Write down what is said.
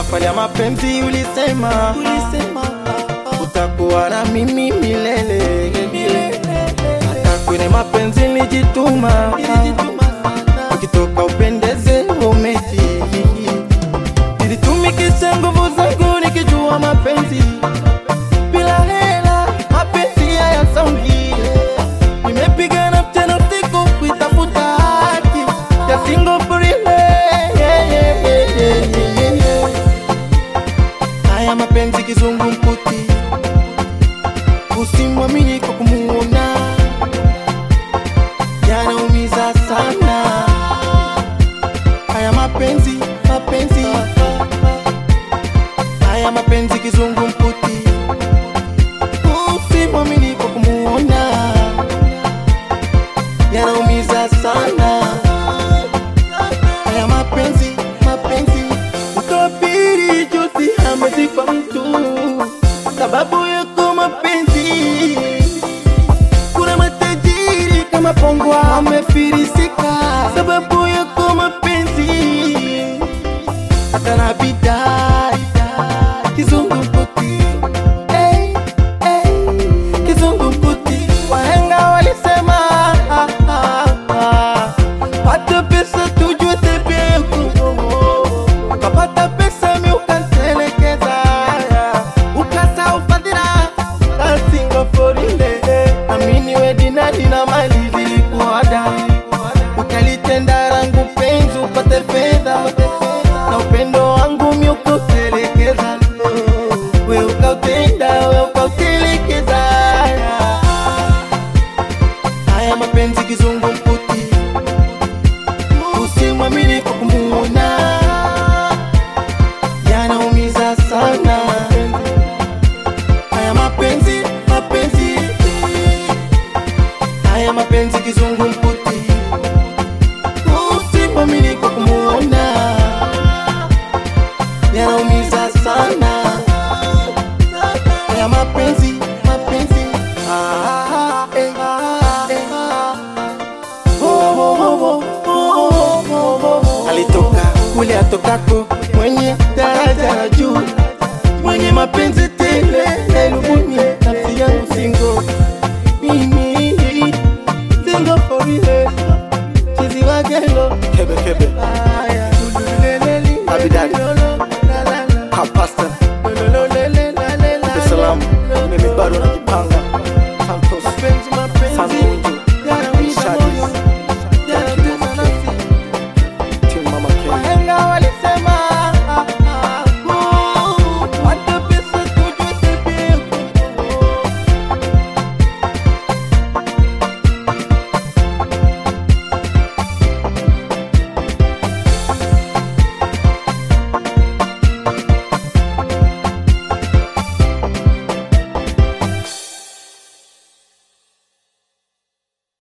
safari ya mapenzi ulisema, ulisema utakuwa na mimi milele, hata kwenye mapenzi nilijituma, ukitoka upendeze umeji, nilitumikisha nguvu zangu nikijua mapenzi bila hela, mapenzi hayasongi. Nimepigana mchana usiku kuitafuta haki ya single forever. Yeah, yeah, yeah, yeah, yeah, yeah. Haya mapenzi kizungumkuti, usimwamini kwa kumuona, yanaumiza sana. Haya mapenzi, mapenzi, haya mapenzi kizungumkuti, usimwamini kwa kumuona, yanaumiza sana. Haya mapenzi, mapenzi, mtu wa pili juzi amezikwa mtu sababu yako mapenzi. Kuna matajiri kama Pongwa amefirisika sababu yako mapenzi, hata na bidai kizungumkuti hey, hey, kizungumkuti. Wahenga walisema ah, ah, ah, pata pesa tujue tabia yako, ukapata pesa mi ukantelekeza, ukasahau fadhila asinga forile amini we dinadi na mali zilikuada, ukalitenda rangu penzi upate fedha na upendo wangu mi ukautelekeza, we ukautenda we ukautelekeza. Haya mapenzi kizungumkuti, usimwamini kwa kumuona, yanaumiza sana. Haya mapenzi, mapenzi, haya mapenzi kizungumkuti, usimwamini kwa kumuona, yanaumiza sana. Haya mapenzi, mapenzi, ah, eh, eh, oh, oh, oh, oh, oh, oh. alitoka kule atokako mwenye daraja la juu mwenye mapenzi